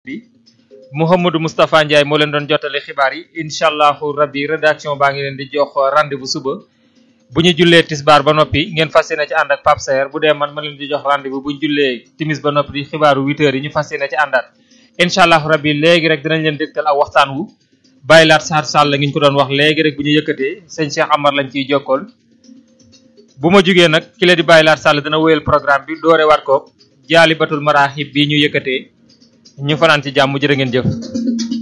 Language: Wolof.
bi Mouhamadou Moustapha Ndiaye moo leen doon jottale xibaar yi incha allahu rabbi rédaction baa ngi leen di jox rendez-vous suba bu ñu jullee tisbaar ba noppi ngeen fas yéene ci ànd ak Pape Saer bu dee man ma leen di jox rendez-vous bu ñu jullee timis ba noppi di xibaaru 8 heures yi ñu fas yéene ci àndaat incha allahu rabbi léegi rek dinañ leen dégtal aw waxtaan wu bàyyi laat saar sàll la ngi ñu ko doon wax léegi rek bu ñu yëkkatee sëñ Cheikh Amar lañ ciy jokkool bu ma jugee nag ki la di bàyyi laat sàll dina wéyal programme bi doore waat ko jaali batul maraaxib bi ñu yëkkatee ñu fanaan ci jàmm jërë ngeen jëf